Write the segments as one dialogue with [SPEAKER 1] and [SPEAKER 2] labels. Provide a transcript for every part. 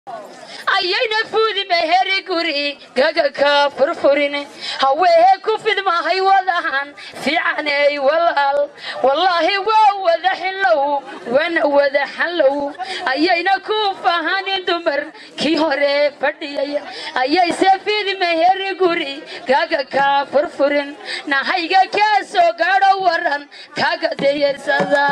[SPEAKER 1] ayayna fuudime heri guri gagaka furfurin haweehe ku fidmahay wadahan fiicaney walaal wallaahi waa wada xillow wana wada xallow ayayna ku fahanin dumar kii hore fadhiyay ayayse fidme heri guri gagaka furfurin nahayga kaa soo gaadho waran kaga dayarsada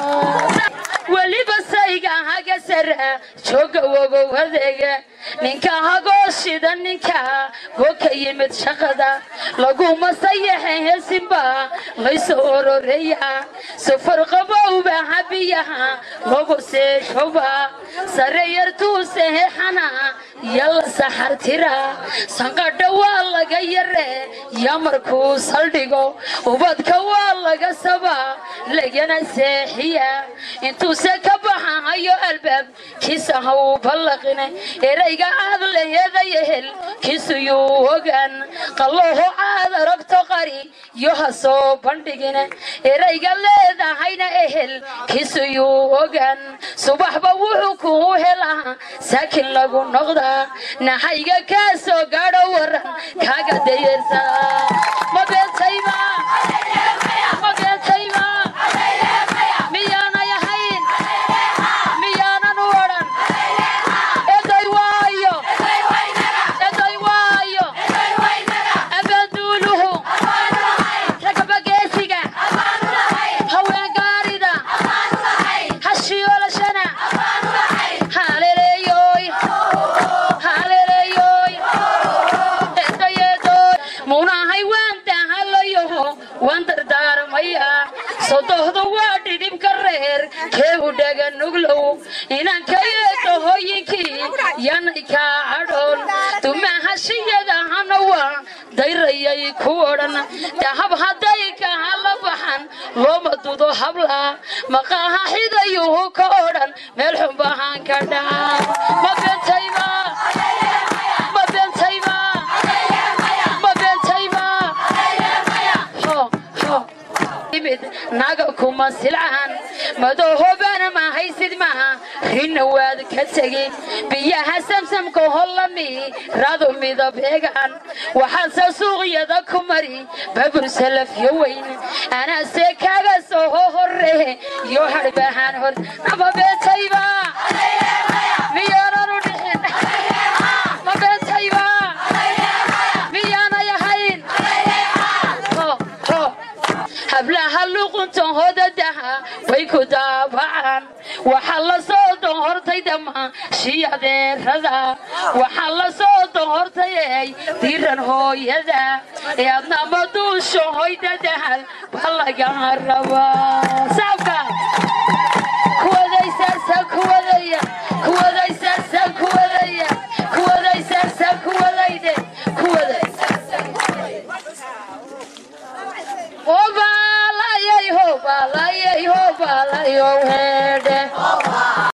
[SPEAKER 1] weliba sayga haga sara jooga wogow adeega ninka hagoo shida ninka goo ka yimid shaqada laguma sayaxe heesinba layso ororeya safar qabowba habiyaha logu seeshoba sare yartuuse heexana yalla saxartira sanqadha waa laga yare ya markuu saldhigo ubadka waa laga saba lagana seexiya intuuse ka baxahayo albaab kiisa ha uu ballaqine erayga aad laheeday ehel kiisuyuu ogaan qallooho aad aragto qari yo ha soo bandhigine erayga leedahayna ehel kiisuyuu ogaan subaxba wuxuu kuu helaa saakin lagu noqdaa naxayga kaa soo gaadho waran kaaga dayeersadaa ma beentayba ma beentayba miyaanay ahayn miyaanan u odhan eday waayo eday waayo abaanduuluhu ragabageesiga haween gaarida hashiyoolashana haleeleeyoy haleeleeyoy edayeedoy muunahay waan dahalayoho waan dardaarmaya sodohda waa dhidhibka reer kee u dhaga nuglow inanka eedahooyinkii yanay kaa cadhoon dumahashiyadahana waa dayrayay ku odhan dahab hadday kaha la baxan looma dudo habla maqaaha xidayuhu ka odhan meel xunbahaan ka dhaca ma beentayba ma beentayba ma beentayba ho ho imid naga kuma silcan madahobana ma haysid maha rina waad ka tegi biyaha samsamka hollami radu midab egan waxaase suuqyada ku mari babur salafyo weyn anase kaga soo horre yo harbahaan hor ama beentayba miyaananu dhixin ma beentayba miyaanay ahayn ho ho hablaha luquntan hodadaha way ku daabacaan waxaa la soo dohortay dhamma shiyadeerada waxaa la soo dohortay ey diran hooyada ee adnama duusho hoydadahal ba laga rabaa saabka kuwadaysaasa kuwadaya kuwadaysaasa kuwadaya kuwadaysaasa kuwadayde kuwadaysaasa Hobalayay, hobalayay, hobalayo,